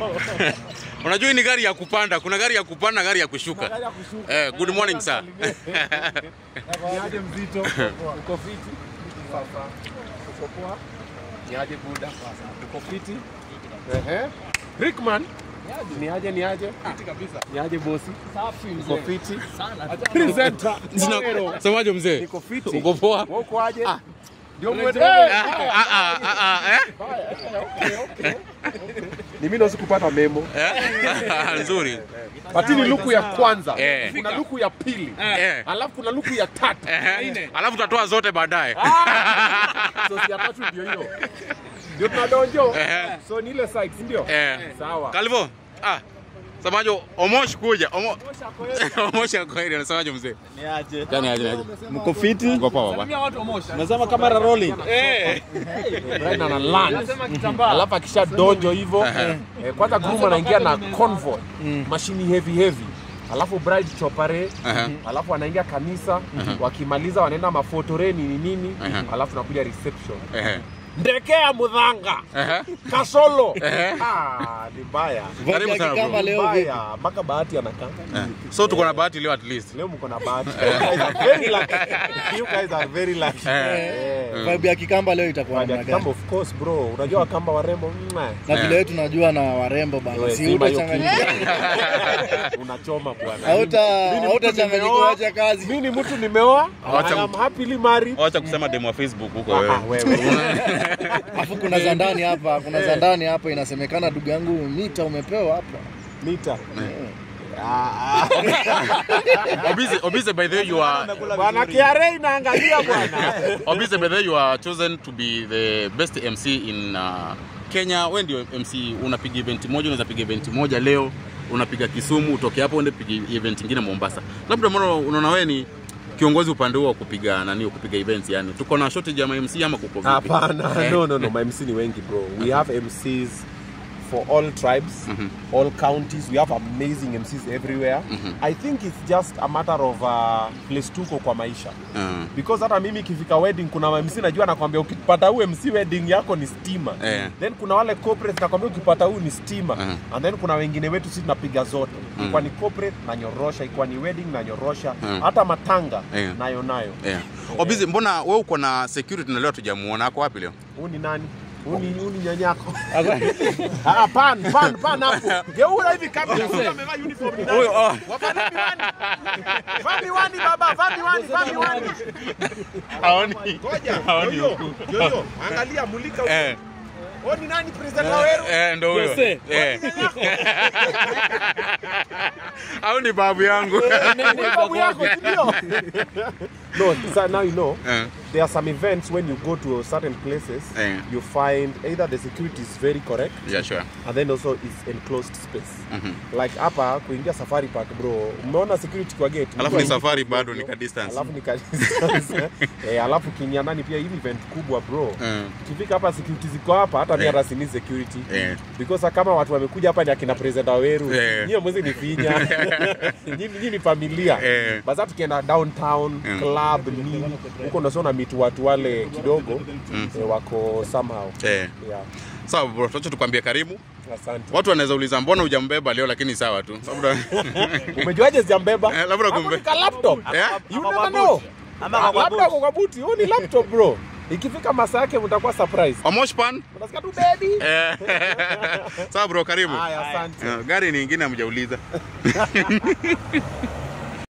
Unajua hii ni gari ya kupanda, kuna gari ya kupanda na gari ya kushuka. Gari ya kushuka. Eh, good morning sir. Niaje mzito? Uko fiti? Sasa. Uko poa? Niaje buda? Uko fiti? Ehe. Rickman. Niaje niaje? Fiti kabisa. Niaje bosi? Safi mzee. Uko fiti? Sana. Presenter. Zero. Semaje mzee? Niko fiti. Uko poa? Wewe uko aje? Ah. Ndio mwende. Ah, ah, ah, ah, ah, eh? Okay, okay. Ni mimi ndo sikupata memo. Eh? Nzuri. Patini luku ya kwanza. Eh. Kuna luku ya pili. Eh. Alafu kuna luku ya tatu. Eh. Alafu tutatoa zote baadaye. So si ya tatu ndio hiyo. Ndio tunadonjo. Eh. So ni ile site, si ndio? Eh. Sawa. Kalvo. Ah. Semaje Omosh kuja. Omo Omosh akoiri anasemaje mzee? Niaje. Gani aje aje. Mko fiti? Uko poa baba. Nasema kamera rolling. Brian ana land. Alafu akisha donjo hivyo eh, kwanza groom anaingia na convoy mashini heavy heavy alafu bride chopare Aha. alafu anaingia kanisa wakimaliza wanaenda mafotoreni ni nini alafu nakuja reception Eh. ndekea mudhanga Eh. kasolo Eh. ah, ni mbaya Karibu sana, bro. Kama leo vipi? mbaya mpaka bahati anakaa So tuko na bahati leo at least. leo mko na bahati you guys are very lucky you guys are very lucky Eh. Eh. Vibe ya Kikamba leo itakuwa Baada ya namna gani? kitambo, of course bro unajua wakamba warembo mwah. Na Eh. vile wewe tunajua na warembo bana. Wewe, Si zima hiyo utachanganyika. unachoma bwana Hauta Mimi ni mtu hautachanganyika nimeoa. wacha kazi. mimi ni mtu nimeoa Wacha- I am happily married Wacha kusema demo wa Facebook huko Ah, wewe. wewe Alafu kuna za ndani hapa, kuna za ndani hapa inasemekana ndugu yangu mita umepewa hapa. mita Ah, Obize, Obize by the way you are ah. bwana kiare inaangalia bwana Obize by the way you are chosen to be the best MC in uh, Kenya. Wewe ndio MC unapiga event moja, unaweza piga event moja leo, unapiga Kisumu, utoke hapo uende piga event nyingine Mombasa. Labda mbona unaona wewe ni kiongozi upande huo wa kupiga nani, wa kupiga events yani. Tuko na shortage ya MC ama kuko vipi? hapana Eh. no no no my MC ni wengi bro we have MCs for all tribes all counties we have amazing MCs everywhere I think it's just a matter of uh, place tuko kwa maisha Uh, because hata mimi ikifika wedding kuna MC najua nakwambia ukipata huu MC wedding yako ni stima Eh. then kuna wale corporate nakwambia ukipata huu ni stima Uh-huh. and then kuna wengine wetu sisi tunapiga zote ikiwa ni corporate na nyorosha ikiwa ni wedding na nyorosha Uh-huh. hata matanga Eh. nayo nayo yeah. Obize, mbona wewe uko na security na leo tujamuona ako wapi leo? huu ni nani huu ni huu ni nyanyako ah pan pan pan hapo geura hivi kamera huyu amevaa uniform ni nani Huyo, oh. wavaa miwani vaa miwani baba vaa miwani vaa miwani Haoni. ngoja Haoni yoyo huku. yoyo angalia mulika huko Eh. Oh, ni nani president Waweru? Eh, ndo huyo. Jose. Eh. Au ni babu yangu. Ni babu yako, si ndio? No, so now you know. Eh. There are some events when you go to certain places, Eh. you find either the security is very correct Yeah, sure. and then also it's enclosed space. Like hapa kuingia safari park bro, umeona security kwa gate. Alafu mtu ni haingii safari kwa bado gate, ni ka distance. Alafu ni ka distance. eh, alafu kiingia ndani pia hii ni event kubwa bro. Eh. Ukifika hapa security ziko hapa hata mimi Eh. hata sini security. Eh. Because kama watu wamekuja hapa ni akina president Waweru. Eh. Nyie mwezi ni finya. Nyinyi nyinyi ni familia. Eh. Basa tukienda downtown Mm. club nini huko ndo sio mitu watu wale kidogo eh, wako somehow. Eh. Yeah. Sawa bro, tuache tukwambie karibu. Asante. Watu wanaweza uliza mbona hujambeba leo lakini sawa tu. Labda Umejuaje sijambeba? Eh, labda Hapo kumbe. ni ka laptop. Eh? You never know. Labda kwa kwa buti. Huu ni laptop bro. Ikifika masaa yake mtakuwa surprise. Omosh pan? Unasikia tu baby. Eh. Sawa bro, karibu. Haya, asante. Eh, Gari ni ingine hamjauliza.